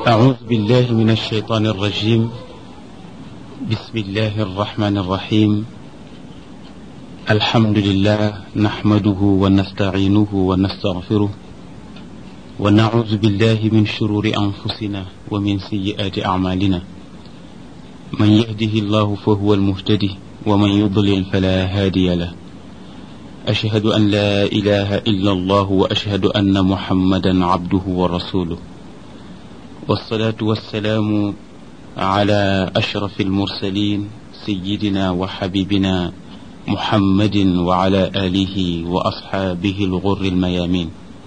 أعوذ بالله من الشيطان الرجيم بسم الله الرحمن الرحيم الحمد لله نحمده ونستعينه ونستغفره ونعوذ بالله من شرور أنفسنا ومن سيئات أعمالنا من يهده الله فهو المهتدي ومن يضلل فلا هادي له أشهد أن لا إله إلا الله وأشهد أن محمدا عبده ورسوله والصلاة والسلام على أشرف المرسلين سيدنا وحبيبنا محمد وعلى آله وأصحابه الغر الميامين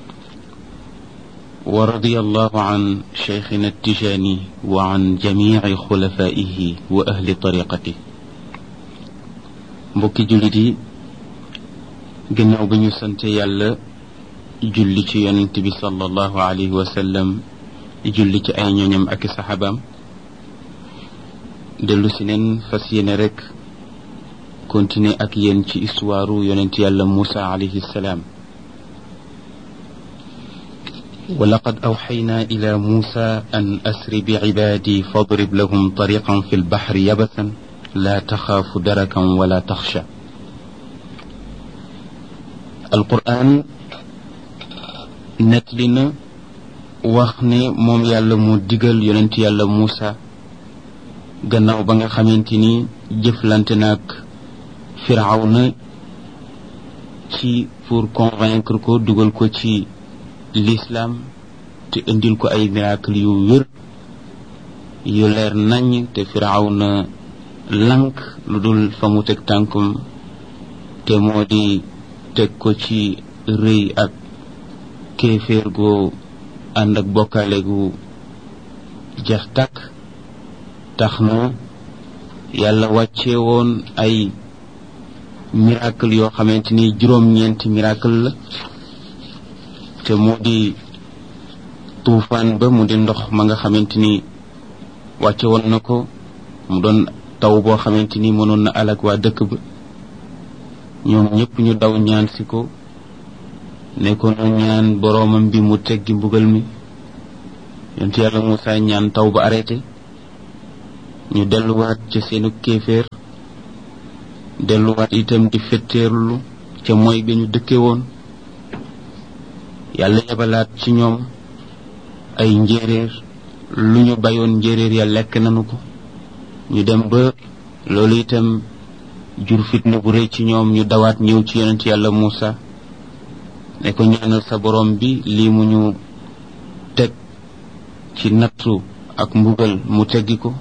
ورضي الله عن شيخنا التجاني وعن جميع خلفائه وأهل طريقته mbokki jullit yi gannaaw ba ñu sante yàlla julli ci yonent bi sallallahu alayhi wa sallam julli ci ay ñooñam ak i saxaabaam dellu si neen fas yéene rek continuer ak yéen ci histoire yonent yàlla Muusa alayhi salaam ولقد أوحينا إلى موسى أن أسر بعبادي فاضرب لهم طريقا في البحر يبسا لا تخاف دركا ولا تخشى القرآن نتلنا وخني موم يالا مو ديغال يوننت يالا موسى gannaaw ba nga xamante ni jëflante naag firawna ci pour convaincre ko dugal ko ci l'islam te indil ko ay miracle yu wér yu leer nañ te firawna lank lu dul fa mu teg tànkum te moo di teg ko ci rëy ak kéeféer goo ànd ak bokkaale gu jeex tàkk tax na yàlla wàcce woon ay miracle yoo xamante ni juróom-ñeenti miracle la te moo di tuufaan ba mu di ndox ma nga xamante ni wàcce woon na ko mu doon taw boo xamante ni mënoon na alag waa dëkk ba ñoom ñëpp ñu daw ñaan si ko ne ko nu ñaan boroomam bi mu teggi mbugal mi yonent yàlla Muusa ñaan taw ba arrêté ñu delluwaat ca seenu kéeféer delluwaat itam di fetteerlu ca mooy bi ñu dëkke woon yàlla yebalaat ci ñoom ay njéeréer lu ñu bayoon njéeréer ya lekk nanu ko ñu dem ba loolu itam jur fitna bu rëy ci ñoom ñu dawaat ñëw ci yonent yàlla Muusa ne ko ñaanal sa borom bi lii mu ñu teg ci nattu ak mbugal mu teggi ko